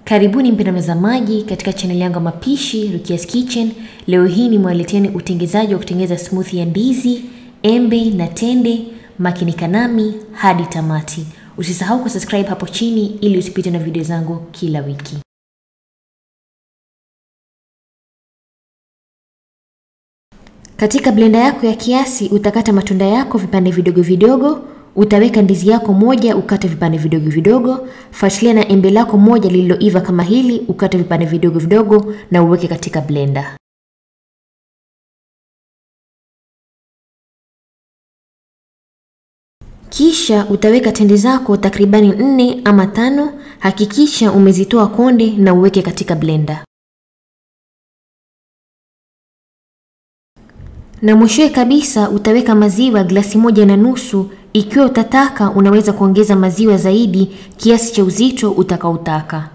Karibuni mpenda mtazamaji katika chaneli yangu ya mapishi Rukia's Kitchen. Leo hii nimewaleteeni utengezaji wa kutengeneza smoothie ya ndizi, embe na tende. Makinika nami hadi tamati. Usisahau kusubscribe hapo chini ili usipite na video zangu kila wiki. Katika blender yako ya kiasi utakata matunda yako vipande vidogo vidogo. Utaweka ndizi yako moja ukate vipande vidogo vidogo. Fuatilia na embe lako moja lililoiva kama hili ukate vipande vidogo vidogo na uweke katika blender. Kisha utaweka tende zako takribani nne ama tano. Hakikisha umezitoa konde na uweke katika blender. Na mwishowe kabisa utaweka maziwa glasi moja na nusu. Ikiwa utataka unaweza kuongeza maziwa zaidi kiasi cha uzito utakaotaka.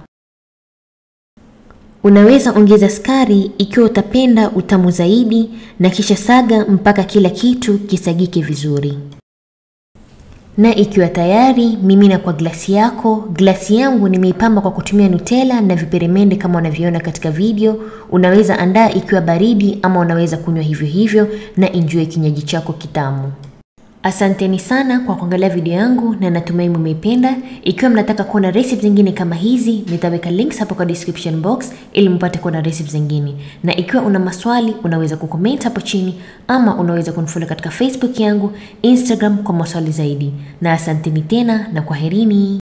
Unaweza ongeza sukari ikiwa utapenda utamu zaidi, na kisha saga mpaka kila kitu kisagike vizuri. Na ikiwa tayari, mimina kwa glasi yako. Glasi yangu nimeipamba kwa kutumia Nutella na viperemende kama unavyoona katika video. Unaweza andaa ikiwa baridi ama unaweza kunywa hivyo hivyo na enjoy kinywaji chako kitamu. Asanteni sana kwa kuangalia video yangu na natumai mmeipenda. Ikiwa mnataka kuona recipe zingine kama hizi, nitaweka links hapo kwa description box ili mpate kuona recipe zingine. Na ikiwa una maswali, unaweza kucomment hapo chini ama unaweza kunifollow katika Facebook yangu, Instagram kwa maswali zaidi. Na asanteni tena na kwaherini.